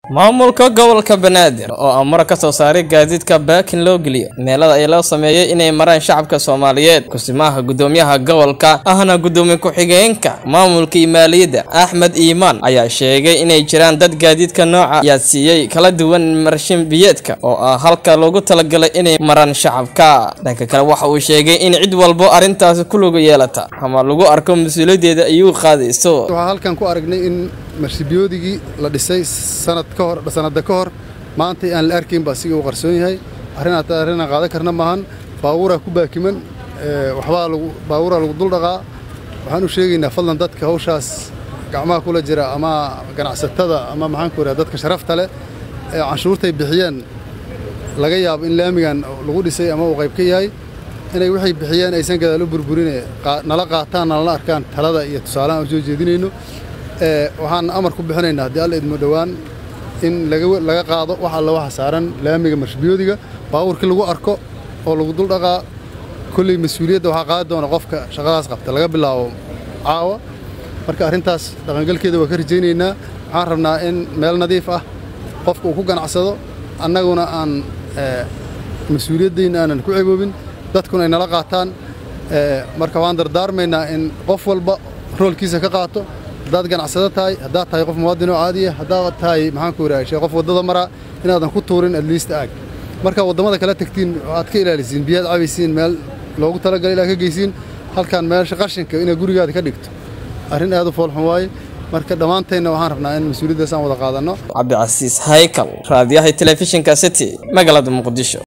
maamulka gobolka banaadir oo amar ka soo saaray gaadiidka baakin loo geliyo meelada ay loo sameeyey inay maraan shacabka soomaaliyeed kusimaha gudoomiyaha gobolka ahna gudoomiye ku-xigeenka maamulka iyo maaliyadda axmed iimaan ayaa sheegay inay jiraan dad gaadiidka nooca yaadsiiyey kala duwan marshin biyeedka oo ah halka loogu talagalay inay maraan shacabka dhanka kale waxa uu sheegay in cid walbo arrintaasi ku lugu yeelata ama lagu arko mas-uuliyaddeeda ayuu qaadayso waxaa halkan ku aragnay in marshibiyoodigi la dhisay sanad ka hor sanada ka hor maanta aan la arkayn baa siga uu qarsoon yahay arrin arrinaan qaadan karna maahan baabuuraa ku baakiman waxbaa lagu baabuuraa lagu dul dhaqaa waxaan u sheegaynaa fadlan dadka hawshaas gacmaha kula jira ama ganacsatada ama maxaanku idhaha dadka sharafta leh ee canshuurtay bixiyeen laga yaabo in laamigan lagu dhisay ama uu qayb ka yahay inay waxay bixiyeen aysan gadaal u burburine nala qaataan nalana arkaan talada iyo tusaalahan aan soo jeedinayno waxaan amar ku bixinaynaa haddii alla idmo dhowaan in laga qaado wax alla waxa saaran laamiga marshabiyoodiga baabuurkii lagu arko oo lagu dul dhaqaa kolley mas-uuliyadda waxaa qaadi doona qofka shaqadaas qabta laga bilaabo caawa marka arrintaas dhaqangalkeeda waa ka rajaynaynaa waxaan rabnaa in meel nadiif ah qofka uu ku ganacsado annaguna aan mas-uuliyaddayna aanan ku cegoobin dadkuna ay nala qaataan marka waan dardaarmaynaa in qof walba roolkiisa ka qaato haddaad ganacsado tahay haddaad tahay qof muwaadinoo caadiya haddaad tahay maxaanku idhaha qof waddada maraa inaadan ku tuurin adliista aag markaa waddamada kala tegtiin aad ka ilaalisiin biyaad cabaysiin meel loogu talagalay inaad ka geysiin halkan meesha qashinka inaad gurigaada ka dhigto arrin aad u foolxun waaye marka dhammaantaynna waxaan rabnaa in mas-uuliyaddaas aan wada qaadanno cabdicasiis haykal raadiyaha telefishinka city magaalada muqdisho